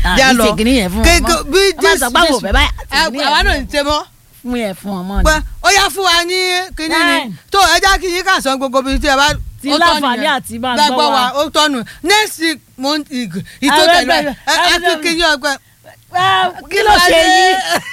Bí a àbí lọ. ṣe kìíní yẹn fún Ké- ọmọ ké- bí ọmọ this- sọ pé àwọn this- òbẹ báyà ẹ, àwa náà ń ṣe mọ́ fún yẹn fún ọmọ pé ni ó yá fún wa ní kíní ni Time. tó ẹ já kí yín kà sọ gbogbo bíi tí ẹ bá Ti ó tọ́nu láǹfààní yẹn. àti máa gbàgbọ́ gbọ́ wa. ó tọ́nu next week mo ń ìtò Àwọn tẹ̀lé ẹgbẹ́- ẹ ẹ ẹgbẹ́- fi kí yín ọgbẹ́. Ah, kí ló ṣe yín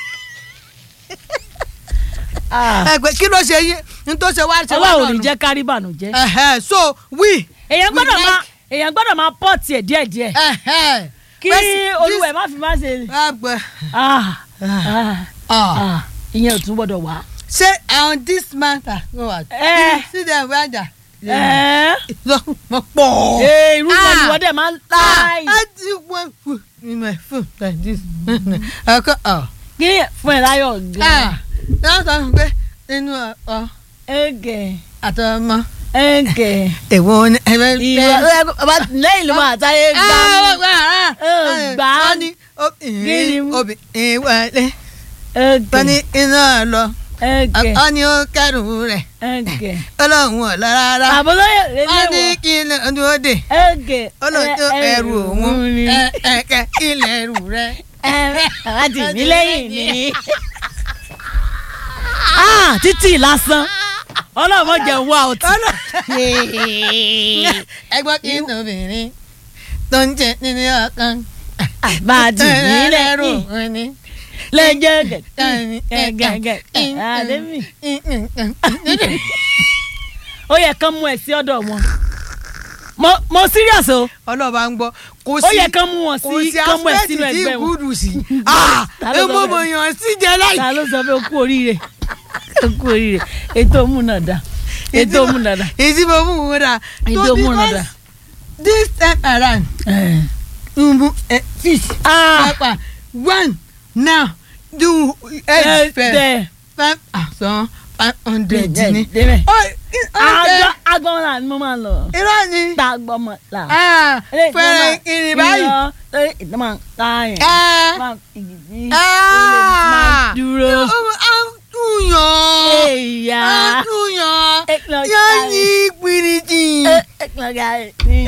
Ah, ẹgbẹ́ kí ló ṣe yín ní tó ṣe wá ṣe wá ọlọ́run ò ní lọ́nu. jẹ́ kárí bànújẹ́ Ẹ̀hẹ́, so we. èèyàn we gbọ́dọ̀ like- máa èèyàn gbọ́dọ̀ máa pọ̀ tiẹ̀ díẹ̀díẹ̀ Ẹ̀hẹ́. kí This- olúwẹ̀ má fi má ṣe Ẹgbẹ́. Ah, ah, Ah. ah, ìyẹn ò tún gbọ́dọ̀ wá. ṣé on this matter no wa. Eh. see them wájà. Ẹ́ẹ́. mo pọ̀. Ee, irú wọn ni Ah. wọ́n dẹ̀ máa ń Ah, láì. I do one food in my food like this. Ẹ̀kọ́ ọ̀. kí ni fún ẹ láyọ̀ gan. Ah, náà sọ fún pé inú ọ ẹ̀gẹ̀ àtọmọ. ẹ̀gẹ̀. Èwo ni ẹ bẹ ìwọ ọba lẹ́yìn ló máa táyé gbá mi. gbà á. wọ́n ní Kí ni? obìnrin obìnrin wọlé wọ́n ẹ̀gẹ̀ ní iná lọ ẹ̀gẹ̀ wọ́n ní ó kẹ́rù rẹ̀ ẹ̀gẹ̀. ọlọ́run ọ̀ lọ rárá àbúlóyè wọ́n ní lélẹ́wọ̀ kí n dúró dè ẹ̀gẹ̀ ọlọ́run tó ẹrù òun ni. ẹ̀ẹ́kẹ́ ilẹ̀ ẹrù rẹ̀. àti mi lẹ́yìn ni. Ah, títì lásán ọlọ́mọ jẹ́ wá ọtí. ẹgbọ́n kí n obìnrin tó ń jẹ nínú ọkàn. àbájì mi lẹ́rù òun ni. lẹ́jọ́ gẹ̀gẹ̀gẹ̀ àdébì. ó yẹ kán mú ẹ sí ọ̀dọ̀ wọn. mo mo serious o ọlọ́ba ń gbọ́ kò ó sí yẹ kán mú wọn kò sí sí kán mú ẹ aspect sínú tí ẹgbẹ́ wọn. gúdù sí. ah Ta ló ẹ sọ mọ bẹ́ẹ̀? mọ yàn sí jẹ láì. ta ló sọ pé o kú oríire o kú oríire ètò òmùnàdà ètò òmùnàdà èsì mo mú wọn dà. ètò òmùnàdà. this time around nbu eh, fish ah papa one now do ẹ egg fair tẹ five thousand five hundred ni. débẹ̀. Oh, it- okay. àgbọn àgbọn là ni mo máa ń lọ. irọ́ ni tá a gbọ́ mọ̀ là. Ah, fẹ́rẹ̀ kiri báyìí. lórí ìtàn máa ń ká yẹn. Ah. máa ń igi sí. Ah. dúró. a tún yàn èyà. a tún yàn Ekele ọjà yàn rẹ̀. ní pìrìtì. ẹ̀kọ́gà rẹ̀.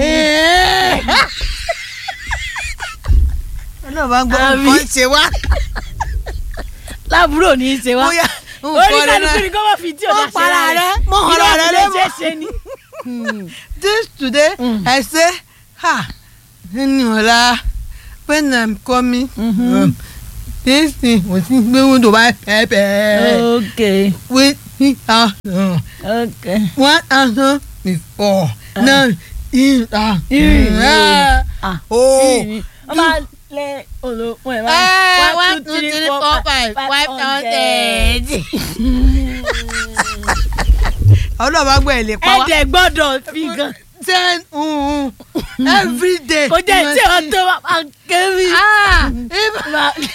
ọlọ́ba ń gbọ́ Àbí? nǹkan ṣe wá. lábúrò ní í ṣe wá. bóyá orí kálukú ni kó má fi tí ò Mọ́ dá para rẹ, mọ́ Irú ọ̀rọ̀ rẹ àtúnṣe lẹ́mọ́. ṣe é ṣe ni. this today Mm. I say ha nínú ọ̀la when I'm coming Mhm. um, this thing mo ti gbé window bá pẹ́ẹ́pẹ́ ok with three thousand ok. one thousand before Ah. now three thousand. Ìrìn Ah. ah Oh. ìrìn wọ́n máa lé olóògùn ẹ̀ Eh, máa one, two, three, four, five, five hundred. ọlọ́ba gbọ́ ẹ̀ lè pa wá. ẹ̀dẹ̀ gbọ́dọ̀ fi gan. ten mm, every day. kò jẹ́ tí wọ́n tó máa kẹ́rì. Ah, if-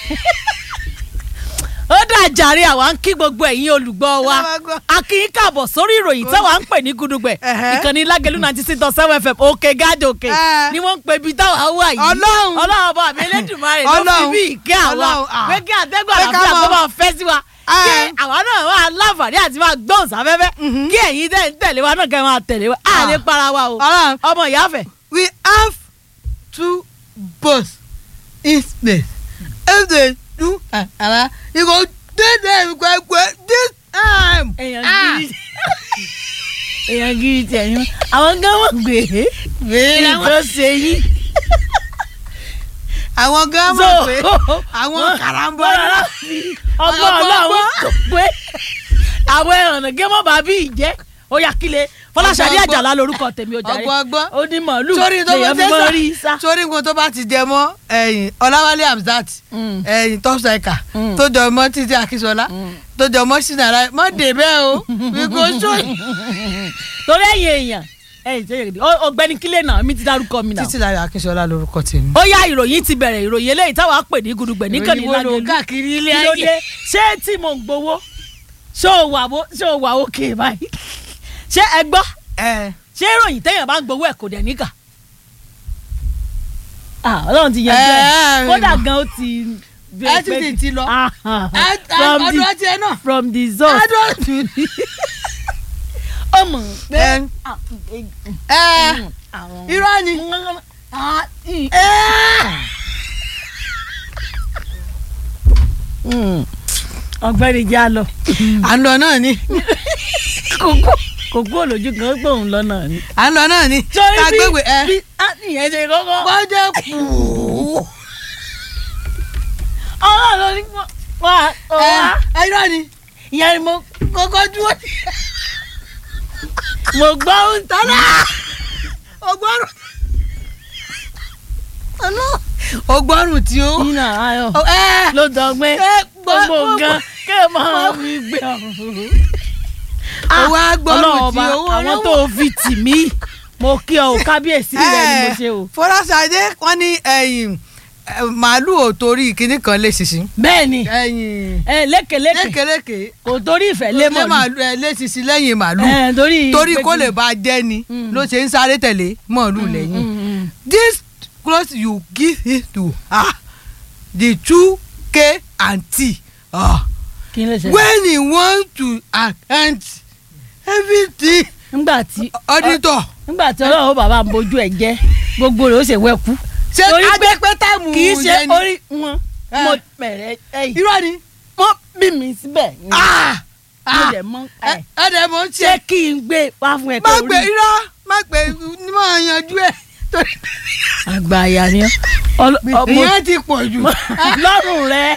ó dà jàre àwa ń kí gbogbo ẹ̀yin olùgbọ́ wa Ọlọ́ba gbọ́. a kì í kàbọ̀ sórí ìròyìn táwa ń pè ní gudugbẹ̀ Ẹ̀hẹ́. ìkànnì lágẹ̀lú ninety six dot seven fm òkè gáàdì òkè Ẹ̀. ni wọ́n ń pe ibi táwa wà yìí Ọlọ́run. ọlọ́run ọba mi elédùnmarè ló fi Ọlọ́run. bí ìkẹ́ àwa Ọlọ́run, ah. pé kí àtẹ́gùn Pé ká àlàáfíà mọ̀. kó máa fẹ́ sí wa kí Ẹ̀. àwa náà máa láǹfààní àti máa gbóhùn sáfẹ́fẹ́ Mhm. kí ẹ̀yin tẹ̀ ń tẹ̀lé wa náà kẹ́ máa tẹ̀lé wa á Ah. lè para wa o Ọlọ́run. ọmọ ìyáfẹ́ we have two bus in space if they do ara you go dey there kwekwe this time. èèyàn Ah. gírí èèyàn gírí tiẹ̀ yín àwọn gan wọ́n gbé Wéé èyí tó ṣe yín. àwọn gan mọ̀ pé àwọn karambọ́ náà. ọgbọ́n Ọgbọ́n ọlọ́run tó pé àwọn ẹ̀rànà gẹ́mọ́ bàbí ìjẹ́ ó yà kílẹ̀ fọláṣadé Ọgbọ́n àjàlá lorúkọ tèmi ó jàre ọgbọ́n ọgbọ́n. ó ní màálù sórí tó lèyàn fi bá mọ́ rí sá. sórí nǹkan tó bá ti jẹ mọ́ ẹ̀yìn ọláwálé hamzat Mm. ẹ̀yìn top striker Mm. tó jọ mọ́ títí akínsọlá tó jọ mọ́ sinara mọ́ débẹ̀ o we go show you. torí ẹ̀yin èèyàn ẹ̀yin tó yẹ kìdí ọ̀gbẹ́ni kílẹ̀ náà mi ti dárúkọ mi náà. títí láyọ̀ akínsọlá lórúkọ tèmi. ó yá ìròyìn ti bẹ̀rẹ̀ ìròyìn eléyìí táwa pè ní gudugbẹ̀ níkànnì Ìròyìn wo ló lágẹ̀lú káàkiri ilé kí ló ayé. dé ṣé tí mo ń gbowó ṣé o wà wó ṣé o wà òkè báyìí ṣé ẹ gbọ́ ẹ ṣé ìròyìn téèyàn bá ń gbowó ẹ̀ kò dẹ̀ níkà ah ọlọ́run ti yanjú ẹ̀ ẹ, kódà gan ó ti ẹ ti ti ti lọ. Ah, ah, ẹ from ọdún the ọtí ẹ náà. from the source ọdún ọmọ pé ẹ ah, ẹ àwọn irọ́ ni. Ah, ì- ẹ ọ̀gbẹ́ni já lọ à ń lọ náà ni kókó kókó olójú kan ó gbóhùn lọ náà ni. à ń lọ náà ni sọrí ká gbégbé ẹ bí á nìyẹn ṣe kọ́kọ́ bọ́jẹ́ kù ọlọ́run ló ní wá wá ẹ ẹ irọ́ ni ìyẹn ni mo kókó dúró ní mo gbọ́ ohun tọ́lá. ọgbọ́rùn ọgbọ́rùn tí ó nínú ayọ̀ ẹ ló dọ̀gbẹ́ ẹ gbọ́- gbogbo gbọ́- nǹkan kí ẹ máa fi gbé ọ̀hún. owó agbọ́rùn tí ọba owó àwọn tó fi tì mí mo kí ọ ò kábíyèsí rẹ ni mo ṣe o. fọláṣadé wọn ní ẹ̀yìn ẹ, màálù ò torí kinní kan lé ṣinṣin bẹ́ẹ̀ ni ẹ̀yìn ẹ lékeleke lékeleke kò torí ìfẹ́ lé mọ̀ ní. màálù ẹ lé ṣinṣin lẹ́yìn màálù ẹ torí torí pé kó kí- lè bá a jẹ́ ni Mm. ló ṣe ń sáré tẹ̀lé màálù lẹ́yìn Mm, mm, this cloth you give it to her the two k and t ah kí ló ṣe. when he want to account everything nígbà tí auditor nígbà tí ọlọ́run bàbá ń bójú ẹ̀ jẹ́ gbogbo rẹ̀ ó ṣe wẹ́kú. ṣe torí pé adépẹ́ táìmù kì í ṣe yẹn ni. orí wọn Eh. mo bẹ̀rẹ̀ ẹ̀yìn irọ́ ni wọ́n bí mi síbẹ̀ ni ah mo ah dẹ̀ mọ́ ẹ ẹ̀ ẹ dẹ̀ mọ̀ ń ṣé ṣe kí n gbé wá fún ẹ má torí gbé irọ́ má gbé ní máa yanjú ẹ̀ torí àgbà àyà ni ọ ọmọ ìyẹn ti pọ̀ jù lọ́rùn rẹ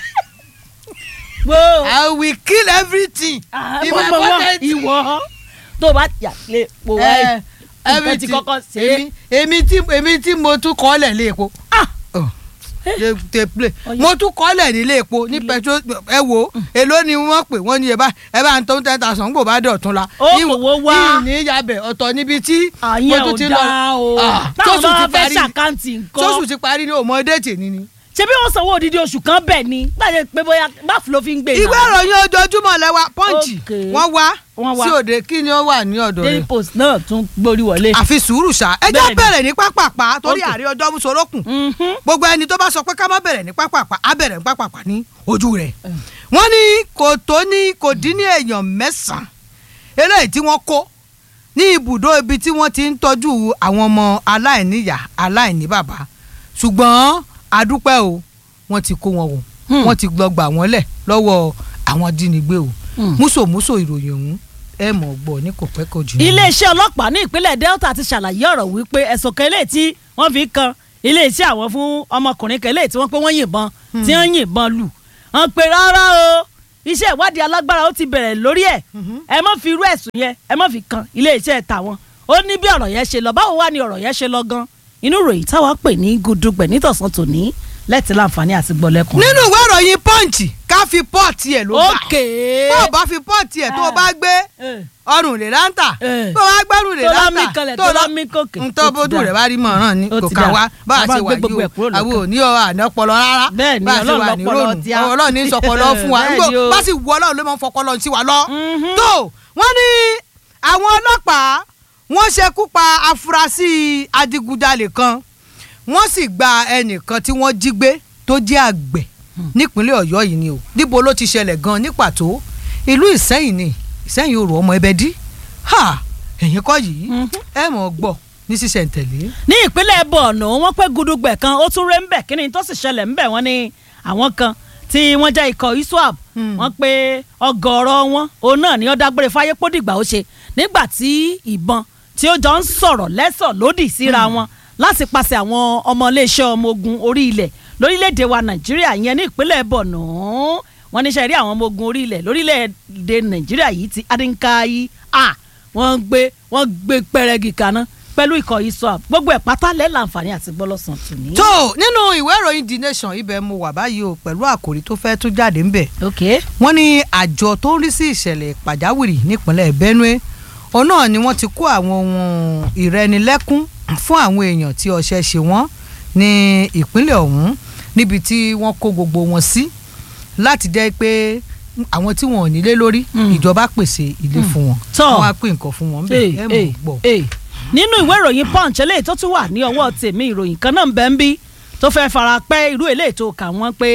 gbó I will kill everything in my àmọ́ wọn pocket. ìwọ tó bá yà lé po wáyé Eh, nǹkan ti everything. kọ́kọ́ ṣe é èmi èmi tí èmi tí mo tún kọ́lẹ̀ lé epo Ah! Oh. Te- te play. Ọyẹ. mo tún kọ́lẹ̀ nílé epo ní petrol ẹ wo èló ni wọ́n pè wọ́n ní ẹ bá ẹ bá ń tó ten thousand gbò bá dọ̀tún la. Ó kòwó wá. ìní yabẹ̀ ọ̀tọ̀ níbi tí àyẹn ò dáa o Ah, táwọn tóṣù bá ti fẹ́ parí ṣàkáǹtì sóṣù nǹkan ti parí ní òmò déètì ni ni. ṣé bí wọ́n sanwó odidi oṣù kan bẹ̀ ni gbàdé pé bóyá báfù ló fi ń gbé ìwé ìròyìn ojoojúmọ́ lẹ́wà pọ́ǹchì Okay. wọ́n wá Wọ́n wá. sí òde kí ni ó wà ní ọ̀dọ̀ daily rẹ̀. post náà tún gborí wọlé. àfi sùúrù ṣá ẹ jẹ́ Bẹ́ẹ̀ni. bẹ̀rẹ̀ ní pápápá torí Okay. àrí ọjọ́ mùsùlùkùn Mhm. gbogbo ẹni tó bá sọ pé ká má bẹ̀rẹ̀ ní pápápá á bẹ̀rẹ̀ ní pápápá ní ojú rẹ̀ wọ́n ní kò tó ní kò dín ní èèyàn mẹ́sàn-án eléyìí tí wọ́n kó ní ibùdó ibi tí wọ́n ti ń tọ́jú àwọn ọmọ aláìníyá aláìní bàbá ṣùgbọ́n adúpẹ́ o wọ́n ti kó wọn o Hmm. wọ́n ti lọ gbà wọ́n lẹ̀ lọ́wọ́ àwọn jínigbé o Hmm. múṣòmúṣò ìròyìn ọ̀hún ẹ mọ̀ gbọ́ ní kò pẹ́ kò jù. iléeṣẹ́ ọlọ́pàá ní ìpínlẹ̀ Delta ti ṣàlàyé ọ̀rọ̀ wípé ẹ̀sùn kan eléyìí tí wọ́n fi kan iléeṣẹ́ àwọn fún ọmọkùnrin kan eléyìí tí wọ́n pé wọ́n yìnbọn tí wọ́n yìnbọn lù wọ́n pe rárá o iṣẹ́ ìwádìí alágbára ó ti bẹ̀rẹ̀ lórí ẹ̀ ẹ má fi irú ẹ̀sùn yẹn ẹ má fi kan iléeṣẹ́ tàwọn ó ní bí ọ̀rọ̀ yẹn ṣe lọ báwo wá ni ọ̀rọ̀ yẹn ṣe lọ gan inú ìròyìn táwa pè ní gudugbẹ̀ nítọ̀sán tòní lẹ́tì láǹfààní àti gbọ́lẹ́kùn. nínú ìwé ìròyìn pọ́ǹchì ká fi pọ́ọ̀tì ẹ̀ ló bá ókè bó o bá fi pọ́ọ̀tì ẹ̀ tó o bá gbé ọrùn lè láǹtà Eh. tó o bá gbẹ́rùn lè tó lọ láǹtà mí kanlẹ̀ tó lọ mí kòkè. n tó bójú rẹ̀ bá rí mọ̀ràn ni Ó kò ti ká dà. wá bá a Bàbá ṣe gbé wà gbogbo yìí ẹ̀ kúrò o lọ́kàn. àwọn ò ní ọ àná ọpọlọ rárá Bẹ́ẹ̀ ni, bá a ṣe Ọlọ́run wà ní lọ́pọlọ rònú tí a- ọlọ́run ní sọpọlọ fún wa Bẹ́ẹ̀ nígbò ni o. bá sì wù ọlọ́run ló máa ń fọpọlọ sí wa lọ. Mhm. tó wọ́n ní àwọn ọlọ́pàá wọ́n ṣekú pa afurasí adigunjalè kan wọ́n sì gba ẹnìkan tí wọ́n jí gbé tó jẹ́ àgbẹ̀ nípínlẹ̀ ọ̀yọ́ yìí ni o níbo ló ti ṣẹlẹ̀ gan ní pàtó ìlú ìsẹ́yìn ni ìsẹ́yìn òrò ọmọ ẹbẹ dí ha ẹ̀yìn kọ́ yìí Mhm. ẹ mọ̀ ọ́ gbọ́ ní sísẹ̀ntẹ̀lé. ní ìpínlẹ̀ Borno wọ́n pé gudugbẹ̀ kan ó tún ré ńbẹ̀ kí ni tó sì ṣẹlẹ̀ ńbẹ̀ wọ́n ní àwọn kan tí wọ́n jẹ́ ikọ̀ iswap Hmm. wọ́n pé ọgọ́rọ̀ wọn òun náà ni ó dágbére fáyé pódìgbà ó ṣe nígbà tí ìbọn tí ó jọ ń sọ̀rọ̀ lẹ́sọ̀ lódì síra wọn láti pàṣẹ àwọn ọmọ iléeṣẹ́ ọmọ ogun orí ilẹ̀ lórílẹ̀‐èdè wa Nàìjíríà yẹn ní ìpínlẹ̀ Borno wọ́n níṣẹ́ rí àwọn ọmọ ogun orí ilẹ̀ lórílẹ̀‐èdè Nàìjíríà yìí ti adínkáyí à wọ́n gbé wọ́n gbé pẹ́rẹ́gì kaná pẹ̀lú ikọ̀ iswap gbogbo ẹ̀ pátá lẹ́ láǹfààní àti gbọ́lọ́sàn tòní. tó nínú ìwé ìròyìn the nation ibẹ̀ mo wà báyìí o pẹ̀lú àkòrí tó fẹ́ tó jáde ńbẹ̀ ok wọ́n ní àjọ tó ń rí sí ìṣẹ̀lẹ̀ pàjáwìrì nípínlẹ̀ Benue òun náà ni wọ́n ti kó àwọn ohun ìrẹnilẹ́kún fún àwọn èèyàn tí ọṣẹ ṣe wọ́n ní ìpínlẹ̀ ọ̀hún níbi tí wọ́n kó gbogbo wọn sí láti jẹ́ pé àwọn tí wọn ò nílé lórí Mm. ìjọba pèsè ilé fún wọn Tọ́. wọ́n á pín nǹkan fún wọn bẹ́ẹ̀ ẹ mọ̀ ọ́ gbọ́. Hey, nínú ìwé ìròyìn punch eléyìí tó tún wà ní ọwọ́ tèmi ìròyìn kan náà ń bẹ ń bí tó fẹ́ fara pẹ́ irú eléyìí tó kà wọ́n pé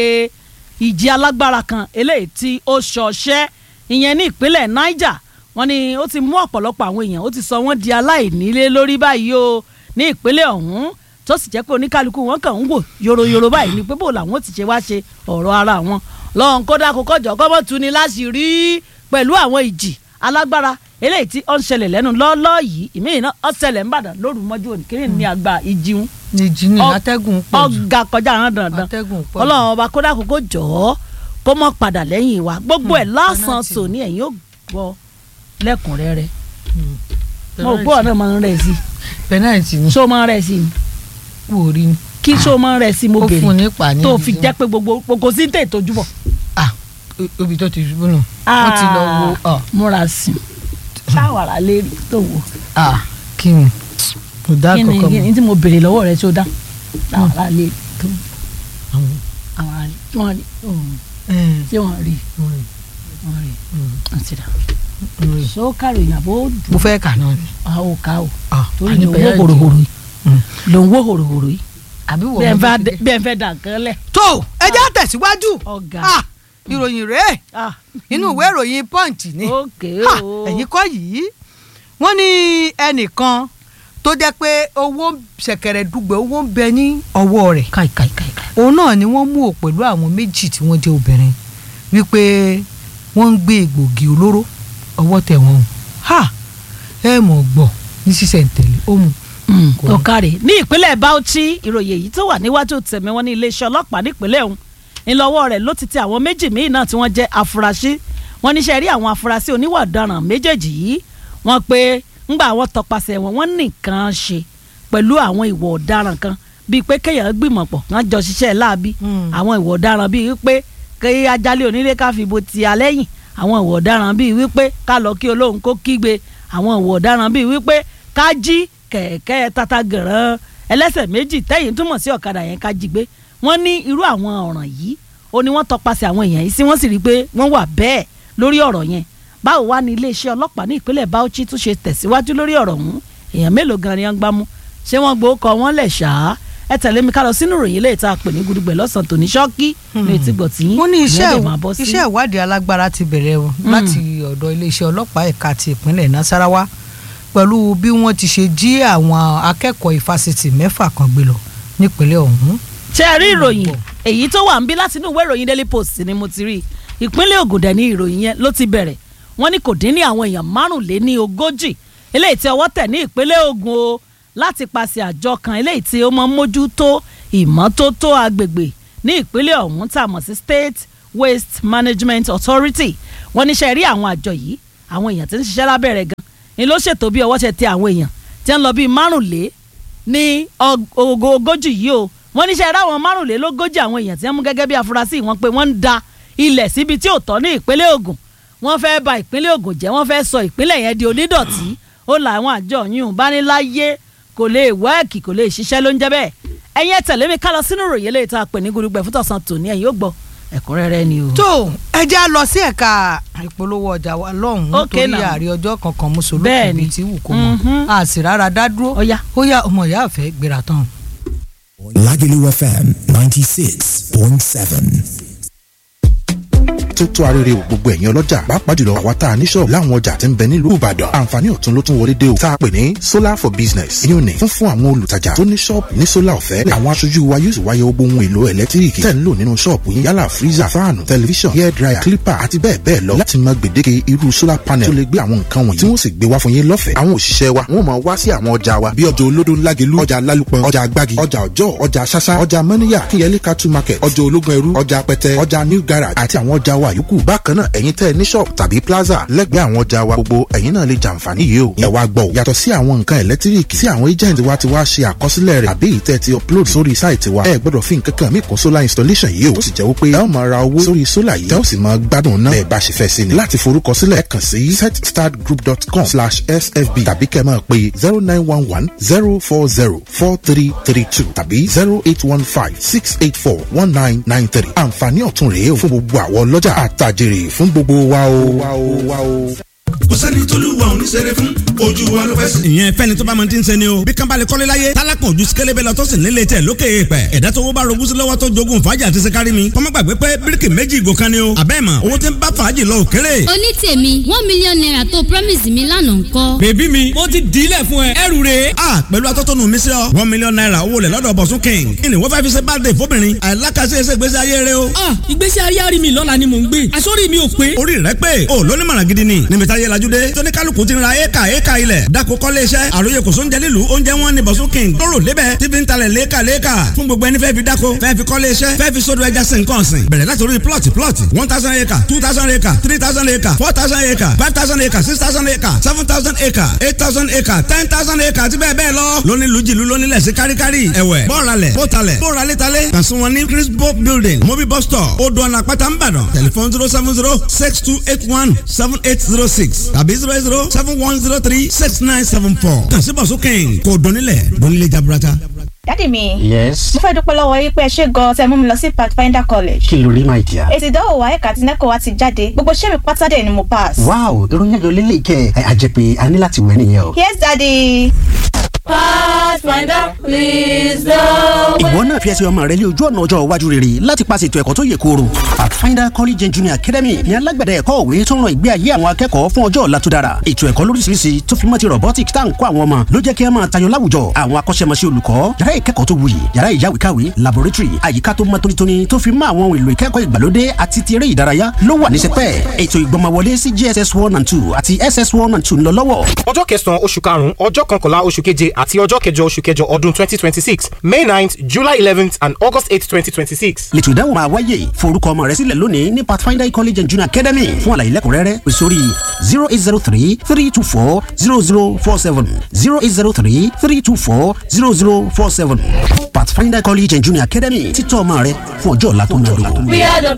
ìjì alágbára kan eléyìí tí ó ṣọṣẹ́ ìyẹn ní ìpínlẹ̀ Niger wọ́n ní ó ti mú ọ̀pọ̀lọpọ̀ àwọn èèyàn ó ti sọ wọ́n di aláìnílé lórí báyìí o ní ìpínlẹ̀ ọ̀hún tó sì jẹ́ pé oníkálukú wọn kàn ń wò yòròyòrò báyìí ni pé bó làwọn ti ṣe wá ṣe ọ̀rọ̀ ara wọn lọ́hùn kódà kó kọjọ kọ́mọ́ tu ni láti rí pẹ̀lú àwọn ìjì alágbára eléyìí tí ó ń ṣẹlẹ̀ lẹ́nu lọ́ọ́lọ́ yìí ìmíyìn náà ó ṣẹlẹ̀ ńbàdàn lóru mọ́jú òní kí ni àgbà ìjìun ìjì ni Ọ- atẹ́gùn pọ̀ jù ọ̀gá kọjá àwọn dandan atẹ́gùn pọ̀ jù. ọlọ́run ọba kódà kó kó jọ ọ́ kó mọ́ padà lẹ́yìn wa gbogbo ẹ̀ lásán penalty. tòní ẹ̀yìn ó gbọ́ lẹ́kùnrẹ́rẹ́ Hmm. mo rò pé ọ̀nà máa ń rẹ̀ sí penalty ni ṣó máa ń rẹ̀ sí ni kú orí ni kí ṣó máa ń rẹ̀ sí mo ó fún un bèrè nípa ní tó ibi fi tí jẹ́ pé gbogbo kò sí tè tójú bọ̀. ah o- ibi tó ti ṣubú nù wọ́n ti lọ wo ah múra sí i ṣáwàrà lérí tó wò ah kí ni kò dá kí ni kọ̀ọ̀kan kí mọ́ ni tí mo bèrè lọ́wọ́ rẹ tó dá ṣáwàrà lérí tó àwọn àwọn àlè wọn rí òun ẹ̀ ṣé wọn rí ẹ̀ wọn rí ẹ̀ àti dà ẹ̀ ṣó kàrò ìyàbọ̀ ó dùn mo fẹ́ kà náà ni a ò ká o ah torí àní ló ń wó penalty. hòròhòrò yìí Hmm. ló ń wó hòròhòrò yìí àbí wọ́n bí ẹ mọ̀ fẹ́ bó ti dé- dé. bí ẹ fẹ́ dà nǹkan lẹ̀ tó ẹ jẹ́ tẹ̀síwájú ọ̀gá ah ìròyìn rèé ah inú ìwé ìròyìn punch ni ókè Ha, o ẹ̀yin kọ́ yìí wọ́n ní ẹnìkan tó jẹ́ pé owó ṣẹ̀kẹ̀rẹ̀ dùgbẹ̀ owó ń bẹ ní ọwọ́ rẹ̀ káì káì káì káì òun náà ni wọ́n mú ò pẹ̀lú àwọn méjì tí wọ́n jẹ́ obìnrin wípé wọ́n ń gbé egbògi olóró ọwọ́ tẹ̀ wọ́n o ha ẹ mọ̀ gbọ́ ní sísẹ̀ntẹ̀lé ó mu Kò ní. ọ̀kàrẹ̀ ní ìpínlẹ̀ Bauchi ìròyìn èyí tó wà níwájú tẹ̀mí wọn ní iléeṣẹ́ ọlọ́pàá nípínlẹ̀ ọ̀hún ńlọ́wọ́ rẹ̀ ló ti tẹ àwọn méjì míì náà tí wọ́n jẹ́ afurasí wọ́n níṣẹ́ rí àwọn afurasí oníwà ọ̀daràn méjèèjì yìí wọ́n pé ńgbà àwọn tọpasẹ̀ wọn wọ́n nìkan ṣe pẹ̀lú àwọn ìwà ọ̀daràn kan bíi pé kéèyàn gbìmọ̀ pọ̀ wọ́n jọ ṣiṣẹ́ láabi Mm. àwọn ìwà ọ̀daràn bíi wípé kí ajálẹ̀ onílé ká fi bo ti alẹ́yìn àwọn ìwà ọ̀daràn bíi wípé ká lọ kí olóhùn kó kígbe àwọn ìwà ọ̀daràn bíi wípé ká jí kẹ̀kẹ́ tata gẹ̀rán ẹlẹ́sẹ̀ méjì tẹ́yìn túmọ̀ sí ọ̀kadà yẹn ká jí gbé wọ́n ní irú àwọn ọ̀ràn yìí ó ní wọ́n tọpasẹ̀ àwọn èèyàn yìí sí wọ́n sì rí i pé wọ́n wà bẹ́ẹ̀ lórí ọ̀rọ̀ yẹn báwo wá ní iléeṣẹ́ ọlọ́pàá ní ìpínlẹ̀ Bauchi tún ṣe tẹ̀síwájú lórí ọ̀rọ̀ ọ̀hún èèyàn mélòó gan ni wọ́n gbámú ṣé wọ́n gbowó kọ wọ́n lẹ̀ ṣáá ẹ tẹ̀lé mi ká lọ sínú ìròyìn ilé ìta pè ní gudugbẹ̀ lọ́sàn-án tòní ṣọ́ọ́kì ní etí gbọ̀ tí wọ́n ní iṣẹ́ ìyẹn dẹ̀ máa bọ́ sí. iṣẹ́ ìwádìí alágbára ti bẹ̀rẹ̀ o láti ọ̀dọ̀ iléeṣẹ́ ọlọ́pàá ẹ̀ka ti ìpínlẹ̀ Nasarawa pẹ̀lú bí wọ́n ti ṣe jí àwọn akẹ́kọ̀ọ́ ìfásitì mẹ́fà kan gbé lọ nípínlẹ̀ ọ̀hún. ṣé ẹ rí ìròyìn èyí tó wà ń bí láti inú ìwé ìròyìn Daily Post ni mo ti rí i ìpínlẹ̀ Ògùn dẹ̀ ní ìròyìn yẹn ló ti bẹ̀rẹ̀ wọ́n ní kò dín ní àwọn èèyàn márùnléní ogójì eléyìí tí ọwọ́ tẹ̀ ní ìpínlẹ̀ Ògùn o láti paṣẹ àjọ kan eléyìí tí ó máa ń mójútó ìmọ́tótó agbègbè ní ìpínlẹ̀ ọ̀hún tá a mọ̀ sí State Waste Management Authority wọ́n níṣẹ́ rí àwọn àjọ yìí àwọn èèyàn tí ń ṣiṣẹ́ lábẹ́ rẹ̀ gan ni ló ṣètò bí ọwọ́ ṣe tẹ àwọn èèyàn tí ń lọ bíi márùnlé ní ọg- ogo- ogójì yìí o wọ́n níṣẹ́ rí àwọn márùnlélógójì àwọn èèyàn tí wọ́n mú gẹ́gẹ́ bí afurasí wọn pé wọ́n ń da ilẹ̀ síbi tí ò tọ́ ní ìpínlẹ̀ Ògùn wọ́n fẹ́ ba ìpínlẹ̀ Ògùn jẹ́ wọ́n fẹ́ sọ ìpínlẹ̀ yẹn di onídọ̀tí ó làwọn àjọ yìí bá ní láyé kò lè wẹ́ẹ̀kì kò lè ṣiṣẹ́ ló ń jẹ́ bẹ́ẹ̀ ẹ̀yin ẹ tẹ̀lé mi ká lọ sínú ìròyìn eléyìí tá a pè ní gudugbẹ̀ fún tọ̀sán tòní ẹ̀yin ó gbọ́ ẹ̀kúnrẹ́rẹ́ ni o. tó ẹ já lọ sí ẹ̀ka ìpolówó ọjà wa lọ́hùn-ún Okay nítorí now. ààrẹ ọjọ́ kankan mùsùlùmí Bẹ́ẹ̀ni. bíi tí wù kó mọ̀ Mhm. a sì rárá dá dúró Ó yá. ó yá ọmọ ìyá àfẹ́ gbéra tán. Lagelu FM 96.7. tó tó arére o gbogbo ẹ̀yin ọlọ́jà pàápàá jùlọ àwa tá a ní ṣọ́ọ̀bù láwọn ọjà tí ń bẹ nílùú Ìbàdàn àǹfààní ọ̀tun ló tún wọlé dé o tá a pè ní solar for business ìyẹn ní fún fún àwọn olùtajà tó ní ṣọ́ọ̀bù ní solar ọ̀fẹ́ àwọn aṣojú wa yóò sì wáyé gbogbo ohun èlò ẹ̀lẹ́tíríkì tẹ̀ ń lò nínú ṣọ́ọ̀bù yín yálà freezer fáànù tẹlifíṣàn hair dryer clipper àti bẹ́ẹ̀ bẹ́ẹ̀ lọ láti mọ gbèdéke irú solar panel tó lè gbé àwọn nǹkan wọ̀nyí tí wọ́n sì gbé wá fún yín lọ́fẹ̀ẹ́ àwọn òṣìṣẹ́ wa wọ́n máa wá sí àwọn ọjà wa bí ọjà olódó ńlágelú ọjà lálùpọ̀ ọjà agbági ọjà ọjọ́ ọjà ṣáṣá ọjà mọ́níyà kíyẹlé cattle market ọjà ológun ẹrú ọjà pẹtẹ ọjà new garage àti àwọn ọjà wa yòókù bákan náà ẹ̀yin tẹ́ ẹ ní shop tàbí plaza lẹ́gbẹ̀ẹ́ àwọn ọjà wa gbogbo ẹ̀yin náà lè jàǹfààní yìí o ẹ wá gbọ́ o yàtọ̀ sí àwọn nǹkan ẹ̀lẹ́tíríkì tí àwọn agent wa ti wá ṣe àkọsílẹ̀ rẹ̀ àbí ìtẹ́ ti upload sórí site wa ẹ gbọ́dọ̀ fi nǹkan kan mí kún solar installation yìí o ó sì jẹ́ wípé ẹ ó máa ra owó sórí solar yìí tẹ́ ó sì máa gbádùn náà bẹ́ẹ̀ bá ṣe fẹ́ sí ni láti forúkọsílẹ̀ ẹ kàn sí setstartgroup.com slash sfb tàbí kẹ́ máa pe zero nine one one zero four zero four three three two tàbí zero eight one five six eight four one nine nine three àǹfààní ọ̀tun rèé o fún gbogbo àwọn ọlọ́jà àtàjèrè fún gbogbo wa o. kò sẹ́ni tólúwa ò ní ṣeré fún ojú wa ló fẹ́ sí. ìyẹn fẹ́ni tó bá mọ ti ń sẹ́ni o bí kan bá lè kọ́lé láyé tálákàn ojú sikẹ́lẹ́bẹ̀ lọ tó sì nílé tẹ̀ lókè èèpẹ̀ ẹ̀dá tó wọ́n bá rogún sí lọ́wọ́ tó jogún fàájì àti sikari mi kọ́mọ́ gbàgbé pé bíríkì méjì ìgò kan ni o àbẹ́ẹ̀ mọ̀ owó tí ń bá fàájì lọ òkèrè. oní tèmi one million naira tó promise mi lánàá ńkọ́. bèbí mi mo ti dílẹ̀ fún ẹ ẹrù rè. a pẹ̀lú atọ́tọ́nu mi sí ọ one million naira owó lẹ̀ lọ́dọ̀ bọ̀sún king kí ni wọ́n fẹ́ fi ṣe birthday fóbìnrin àìlákàsí ẹsẹ̀ ìgbésí ayé rẹ o. ah ìgbésí ayé àrí mi lọ́la ni mò ń gbé àsọ́rí mi ò pé. orí rẹ pé o lóní mọ̀ràn gidi ni níbi táyé lajú dé tóní kálukú ti ra éka éka ilẹ̀ dako kọ́lé iṣẹ́ àròyé kò sóúnjẹ nílùú oúnjẹ wọn ni bọ̀sún king lóró lébẹ̀ tí fi ń talẹ̀ léka léka fún gbogbo ẹni fẹ́ fi dako fẹ́ fi kọ́lé iṣẹ́ fẹ́ fi sódò ẹja sìn kàn sìn bẹ̀rẹ̀ láti orí plot plot one thousand acre two thousand acre three thousand acre four thousand acre five thousand acre six thousand acre seven thousand acre eight thousand acre ten thousand acre àti bẹ́ẹ̀ bẹ́ẹ̀ lọ lóní lùjìlú lóní lẹ̀sí káríkárí ẹ̀wẹ̀ bọ́ọ̀ralẹ̀ bọ́ọ̀talẹ̀ bọ́ọ̀ralẹ̀talẹ̀ kàn sí wọn ní crispo building mobi bus stop odò ọ̀nà àpáta ńbàdàn tẹlifon zero seven zero six two eight one seven eight zero six tàbí zero eight zero seven one zero three six nine seven four kàn sí bọ̀sùn kẹ́hìn kò dónílẹ̀ dónílẹ̀ jaburata. dádì mi. yes. mo fẹ́ dúpẹ́ lọ́wọ́ yín pé ẹ ṣe gan-an tẹ́ mú mi lọ sí pathfinder college. kí ló rí my dear. èsì ìdánwò wa ẹ̀ka àti nẹ́kọ̀ọ́ wa ti jáde gbogbo iṣẹ́ mi pátá dẹ̀ ni mo pass. wow ìròyìn ayọ̀ lélẹ̀ kẹ́ ẹ àjẹpẹ́ a ní láti wẹ̀ nìyẹn o. yes daddy. Pathfinder, please go. ìwọ náà fi ẹsẹ̀ ọmọ rẹ lé ojú ọ̀nà ọjọ́ iwájú rere láti paṣẹ ètò ẹ̀kọ́ tó yè kooro. pathfinder college and junior academy ní alágbẹ̀dẹ ẹ̀kọ́ òwe tó ń ran ìgbé ayé àwọn akẹ́kọ̀ọ́ fún ọjọ́ ọ̀la tó dára. ètò ẹ̀kọ́ lóríṣiríṣi tó fi mọ́ ti robotics tá à ń kọ́ àwọn ọmọ ló jẹ́ kí ẹ máa tayọ láwùjọ. àwọn akọ́ṣẹ́mọṣẹ́ olùkọ́ yàrá ìkẹ́kọ̀ọ́ tó wuyì yàrá ìyáwèékàwé laboratory àyíká tó mọ́ tónítóní tó fi mọ́ àwọn ohun èlò ìkẹ́kọ̀ọ́ ìgbàlódé àti ti eré ìdárayá ló wà ní sẹpẹ́. ètò ìgbọ́mọwọlé sí jss one and two àti ss one and two ń lọ lọ́wọ́. ọjọ́ kẹsàn-án oṣù karùn-ún ọjọ́ kọkànlá oṣù keje àti ọjọ́ kẹjọ oṣù kẹjọ ọdún twenty twenty six may ninth july eleventh and august eight twenty twenty six. lẹ́tọ̀ ìdáhùn máa wáyé forúkọ ọmọ rẹ sílẹ̀ lónìí ní pathfinder college and junior academy fún àlàyé lẹ́kùnrẹ́rẹ́ pè sórí zero eight zero three three two four zero zero four seven zero eight zero three three two four zero zero four seven pathfinder college and junior academy títọ́ ọmọ rẹ fún ọjọ́ ọ̀la tó ń lò. We are the